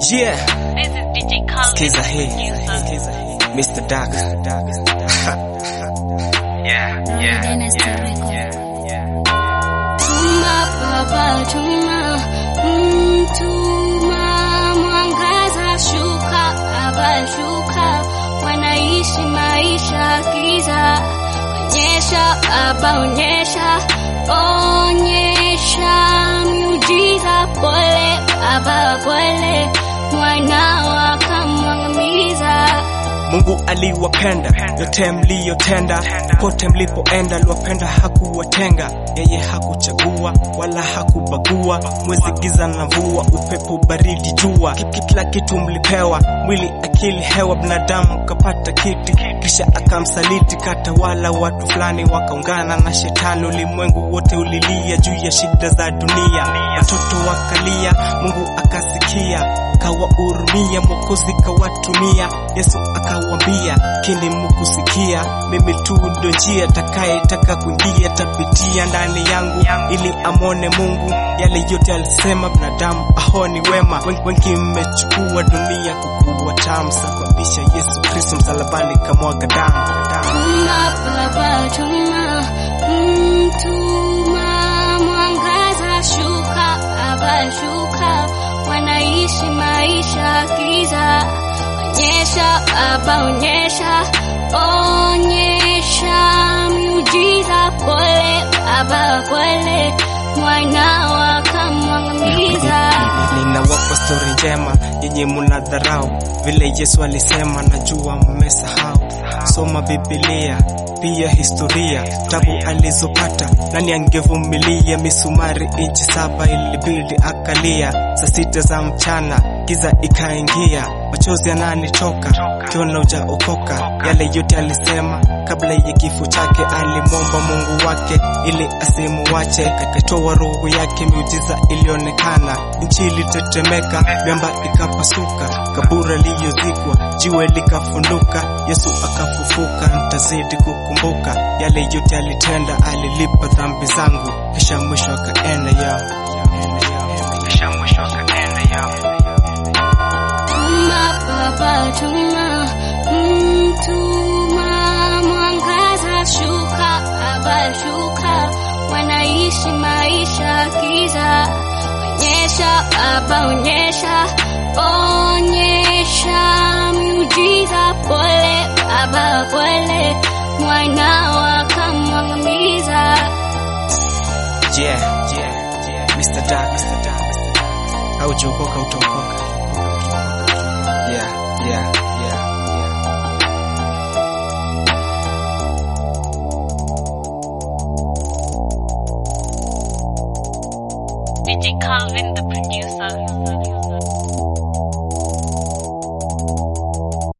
Yeah, This is DJ Khaled. skiza hii, producer. Mr. Dark. yeah, yeah, Tuma baba tuma, mm, tuma mwangaza shuka baba shuka, wanaishi maisha giza, onyesha baba onyesha, onyesha miujiza, pole baba pole, mwana wakamwangamiza. Mungu aliwapenda yote mliyotenda, pote mlipoenda aliwapenda, hakuwatenga. Yeye hakuchagua wala hakubagua, mwezi giza na mvua, upepo baridi, jua, Ki- ki- kila kitu mlipewa, mwili, akili, hewa, binadamu kapata kiti, kisha akamsaliti, katawala watu fulani, wakaungana na shetani, ulimwengu wote ulilia juu ya shida za dunia, watoto wakalia, Mungu akasikia kawahurumia, Mwokozi kawatumia, Yesu akawambia, kini mukusikia, mimi tu ndo njia, takayetaka kuingia tapitia ndani yangu, ili amone Mungu. Yale yote alisema binadamu ahoni wema, Wen- wengi mmechukua dunia kukuwa tamu, sababisha Yesu Kristo msalabani kamwaga damu damu. Tuma baba tuma, mm, tuma mwangaza shuka baba shuka, wanaishi maisha giza, onyesha baba onyesha, onyesha miujiza, pole baba pole, mwana wakamwangamiza. Ninawapa stori njema yenye munadharau, vile Yesu alisema, najua mmesahau. Soma Biblia pia historia, tabu alizopata, nani angevumilia? Misumari inchi saba ilibidi akalia, saa sita za mchana giza ikaingia, machozi yananitoka kiona ujaokoka. Yale yote alisema kabla ya kifo chake, alimwomba Mungu wake ili asimuwache, akatoa roho yake, miujiza ilionekana, nchi ilitetemeka, miamba ikapasuka, kabura liyozikwa, jiwe likafunduka, Yesu akafufuka. Nitazidi kukumbuka yale yote alitenda, alilipa dhambi zangu, kisha mwisho akaenda yao, kisha mwisho akaenda yao. Tuma baba tuma, mm, tuma mwangaza shuka baba shuka, wanaishi maisha giza, onyesha baba onyesha, onyesha miujiza, pole baba pole, mwana wakamwangamiza. Yeah, yeah, yeah. Mr. Dark, Mr. Dark, Mr. Dark. Haujaokoka utaokoka. Yeah, yeah, yeah, yeah. DJ Calvin, the producer.